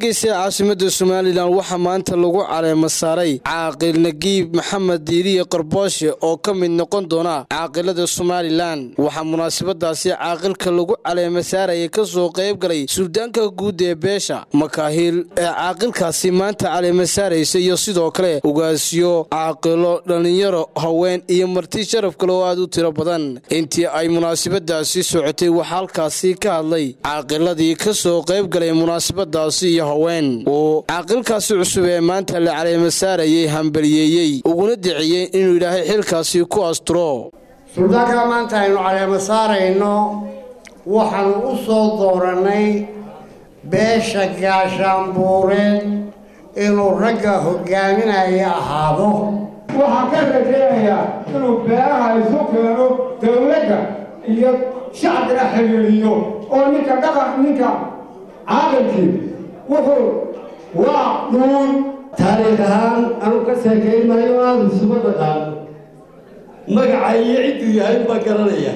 hargeysa ee caasimada somalilan waxaa maanta lagu caleema saaray caaqil nagiib maxamed diiriye qarbooshe oo ka mid noqon doona caaqilada somalilan waxaa munaasabadaasi caaqilka lagu caleema saaraya kasoo qayb galay suldaanka guud ee beesha makaahiil ee caaqilkaasi maanta caleema saaraysa iyo sidoo kale ugaasyo caaqilo dhallinyaro haween iyo marti sharaf kale oo aad u tiro badan intii ay munaasabadaasi socotay waxaa halkaasi ka hadlay caaqiladii kasoo qayb galay munaasabadaasi iyo haween uu caaqilkaasi cusub ee maanta la caleema saarayay hambaliyeeyey uguna diciyey inuu ilaahay xilkaasi ku asturo suldaankaa maanta aynu caleema saarayno waxaanu u soo doorannay beesha gaashaanbuureed inuu ragga hogaaminaya ahaado waxaan ka rajaynayaa inuu beeraha isu keeno dowladda iyo shacbina xiriiriyo oo ninka dhaqan ninka caaqilkii wuxuu waa dhuun taariikh ahaan anu ka sheekayn maayo aada isuma dhaqaan magaca iyo cidduu yahay baa garanaya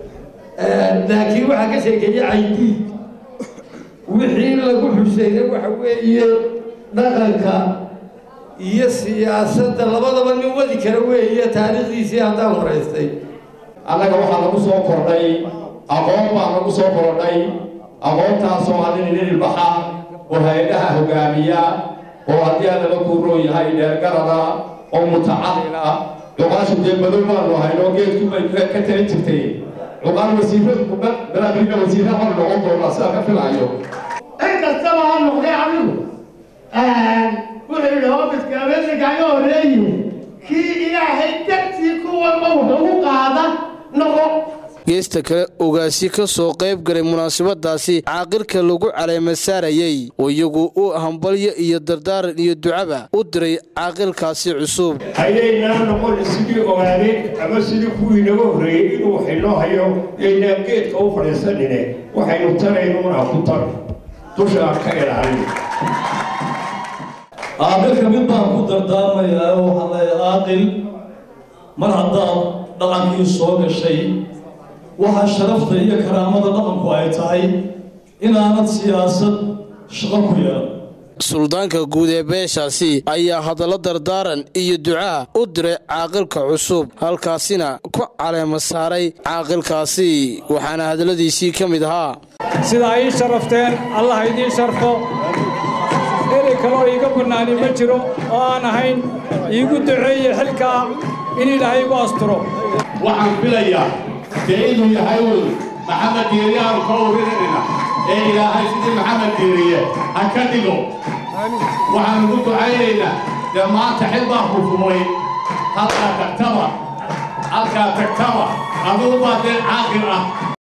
laakiin waxaa ka sheekeeya caydiid wixii lagu xuseyna waxa weeye dhaqanka iyo siyaasadda labadaba nin wadi kara weeye taariikhdiisii haddaan horaystay annaga waxaa lagu soo kordhay aqoon baa lagu soo kordhay aqoontaasoo hadin nin ilbaxa oo hay-adaha hogaamiya oo haddii aan laba kuuroo yahay dheergarada oo mutacalil ah cuqaashu dee madow baanu haynoo geedku bay ka talin jirtay cuqaal wasiiradu balaabina wasiirra hor noqon doonaa sidaa ka filaayo in kastaba ha noqday adigu wuxuu yidhi hoobiska ameerikaaga horreeye kii ilaahay dartii ku walba wuxuu u qaada noqo geesta kale ogaasi ka soo qayb galay munaasabadaasi caaqilka lagu caleema saarayey oo iyagu u hambalyo iyo dardaaran iyo ducaba u diray caaqilkaasi cusub hayaynaa noqon sidii ogaadeen ama sidii kuwii naga horreeyey inuu xillo hayo yaynaan geedka u fadhiisanine waxaynu taraynuna ku tar dusha aan ka ilaalin caaqilka mid baan ku dardaarmayaa oo waxaa leeya caaqil mar haddaad dhaqankii soo gashay waxaa sharafta iyo karaamada dhaqanku ay tahay inaanad siyaasad shaqo ku yeelan suldaanka guud ee beeshaasi ayaa hadallo dardaaran iyo ducaa u diray caaqilka cusub halkaasina ku caleema saaray caaqilkaasi waxaana hadalladiisii ka mid ahaa sidaa ii sharafteen allah idiin sharfo eri kaloo iiga bannaani ma jiro oo aan ahayn iigu duceeye xilkaa in ilaahay igu asturo waxaan filayaa dee inuu yahay wy maxamed diiriye aanu ka urinanina ee ilaahay sidii maxamed diiriye ha ka dhigo waxaanu ku ducaynaynaa dee maanta xil baa hufumay halkaa tagtaba halkaa tagtaba adugu baa dee caaqil ah